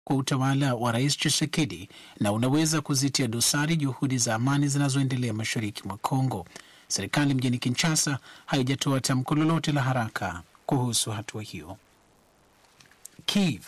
kwa utawala wa Rais Tshisekedi na unaweza kuzitia dosari juhudi za amani zinazoendelea mashariki mwa Kongo. Serikali mjini Kinshasa haijatoa tamko lolote la haraka kuhusu hatua hiyo. Kiev.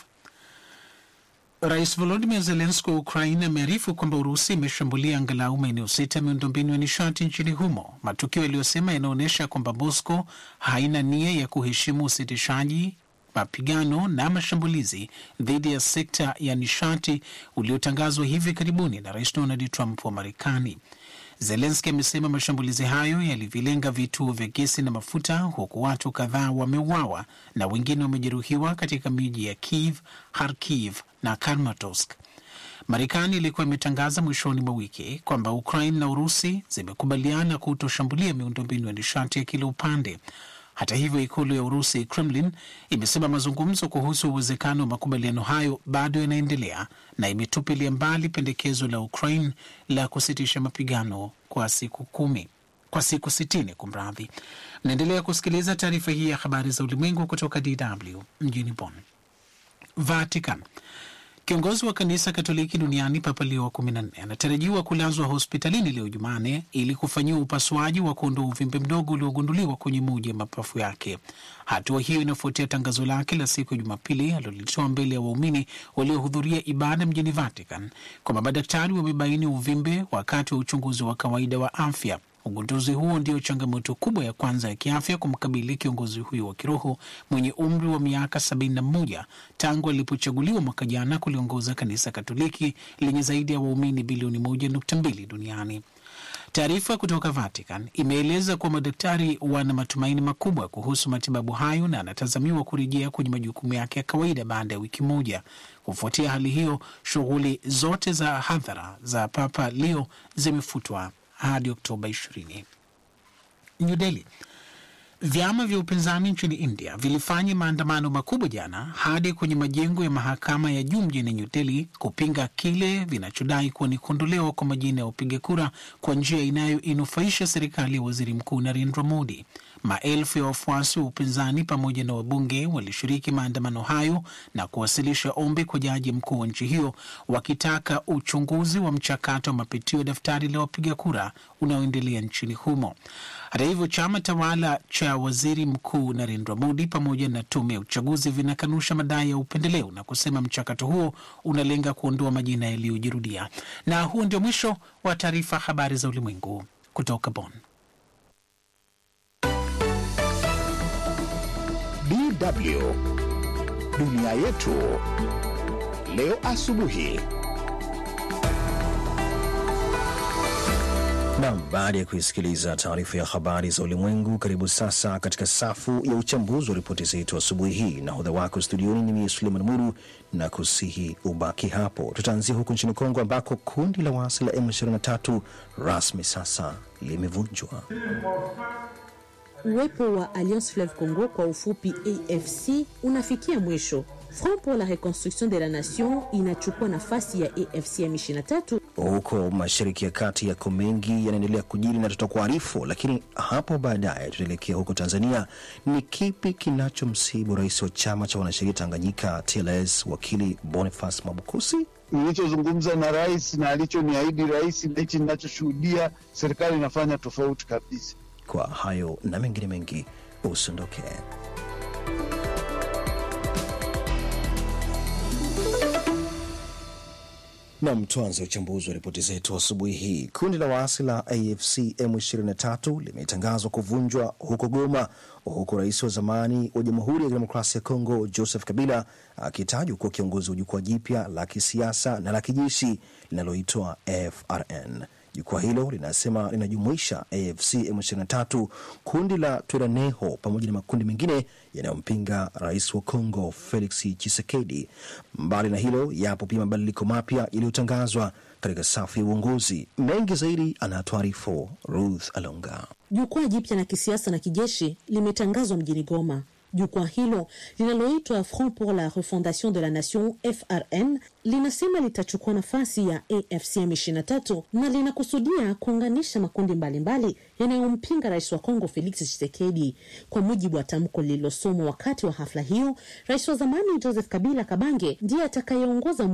Rais Volodimir Zelenski wa Ukraine amearifu kwamba Urusi imeshambulia angalau maeneo sita ya miundombinu ya nishati nchini humo, matukio yaliyosema yanaonyesha kwamba Moscow haina nia ya kuheshimu usitishaji mapigano na mashambulizi dhidi ya sekta ya nishati uliotangazwa hivi karibuni na Rais Donald Trump wa Marekani. Zelenski amesema mashambulizi hayo yalivilenga vituo vya gesi na mafuta, huku watu kadhaa wameuawa na wengine wamejeruhiwa katika miji ya Kiev, Kharkiv na Kramatorsk. Marekani ilikuwa imetangaza mwishoni mwa wiki kwamba Ukraine na Urusi zimekubaliana kutoshambulia miundombinu ya nishati ya kila upande. Hata hivyo, ikulu ya Urusi, Kremlin, imesema mazungumzo kuhusu uwezekano wa makubaliano hayo bado yanaendelea na imetupilia mbali pendekezo la Ukraine la kusitisha mapigano kwa siku kumi kwa siku sitini. Kumradhi, mnaendelea kusikiliza taarifa hii ya habari za ulimwengu kutoka DW mjini Bonn. Vatican. Kiongozi wa kanisa Katoliki duniani Papa Leo wa kumi na nne anatarajiwa kulazwa hospitalini leo Jumane ili kufanyiwa upasuaji wa kuondoa uvimbe mdogo uliogunduliwa kwenye moja ya mapafu yake. Hatua hiyo inafuatia tangazo lake la siku ya Jumapili alilolitoa mbele ya waumini waliohudhuria ibada mjini Vatican kwamba madaktari wamebaini uvimbe wakati wa uchunguzi wa kawaida wa afya. Ugunduzi huo ndio changamoto kubwa ya kwanza ya kiafya kumkabili kiongozi huyo wa kiroho mwenye umri wa miaka 71 tangu alipochaguliwa mwaka jana kuliongoza kanisa Katoliki lenye zaidi ya waumini bilioni 1.2 duniani. Taarifa kutoka Vatican imeeleza kuwa madaktari wana matumaini makubwa kuhusu matibabu hayo na anatazamiwa kurejea kwenye majukumu yake ya kawaida baada ya wiki moja. Kufuatia hali hiyo, shughuli zote za hadhara za Papa Leo zimefutwa hadi Oktoba 20. New Delhi. Vyama vya upinzani nchini India vilifanya maandamano makubwa jana hadi kwenye majengo ya mahakama ya juu mjini New Delhi kupinga kile vinachodai kuwa ni kuondolewa kwa majina ya wapiga kura kwa njia inayoinufaisha serikali ya waziri mkuu Narendra Modi. Maelfu ya wafuasi wa upinzani pamoja na wabunge walishiriki maandamano hayo na kuwasilisha ombi kwa jaji mkuu wa nchi hiyo wakitaka uchunguzi wa mchakato wa mapitio ya daftari la wapiga kura unaoendelea nchini humo. Hata hivyo, chama tawala cha waziri mkuu Narendra Modi pamoja na tume ya uchaguzi vinakanusha madai ya upendeleo na kusema mchakato huo unalenga kuondoa majina yaliyojirudia. Na huo ndio mwisho wa taarifa habari za ulimwengu kutoka Bonn. DW Dunia Yetu Leo Asubuhi. Nam, baada ya kuisikiliza taarifa ya habari za ulimwengu, karibu sasa katika safu ya uchambuzi wa ripoti zetu asubuhi hii. Nahodha wako studioni ni mie Suleiman Muru na kusihi ubaki hapo. Tutaanzia huko nchini Kongo ambako kundi la waasi la M23 rasmi sasa limevunjwa. Uwepo wa Alliance Fleuve Congo kwa ufupi AFC unafikia mwisho. Front pour la Reconstruction de la Nation inachukua nafasi ya AFC M23 Huko mashariki ya kati yako mengi yanaendelea kujiri na tutakuarifu, lakini hapo baadaye tutaelekea huko Tanzania. Ni kipi kinachomsibu rais wa chama cha wanasheria Tanganyika TLS wakili Boniface Mwabukusi? nilichozungumza na rais na alichoniahidi rais na hichi ninachoshuhudia serikali inafanya tofauti kabisa. Kwa hayo na mengine mengi, usiondoke. Nam, tuanze uchambuzi wa ripoti zetu asubuhi hii. Kundi la waasi la AFC M23 limetangazwa kuvunjwa huko Goma, huku rais wa zamani wa Jamhuri ya Kidemokrasia ya Kongo Joseph Kabila akitajwa kuwa kiongozi wa jukwaa jipya la kisiasa na la kijeshi linaloitwa FRN. Jukwaa hilo linasema linajumuisha AFC M23, kundi la Twiraneho pamoja na makundi mengine yanayompinga rais wa Kongo Felix Tshisekedi. Mbali na hilo, yapo pia mabadiliko mapya yaliyotangazwa katika safu ya uongozi. Mengi zaidi anatuarifu Ruth Alonga. Jukwaa jipya la kisiasa na kijeshi limetangazwa mjini Goma. Jukwaa hilo linaloitwa Front pour la Refondation de la Nation FRN linasema litachukua nafasi ya AFCM 23 na linakusudia kuunganisha makundi mbalimbali yanayompinga rais wa Kongo Felix Tshisekedi. Kwa mujibu wa tamko lililosomwa wakati wa hafla hiyo, rais wa zamani Joseph Kabila Kabange ndiye atakayeongoza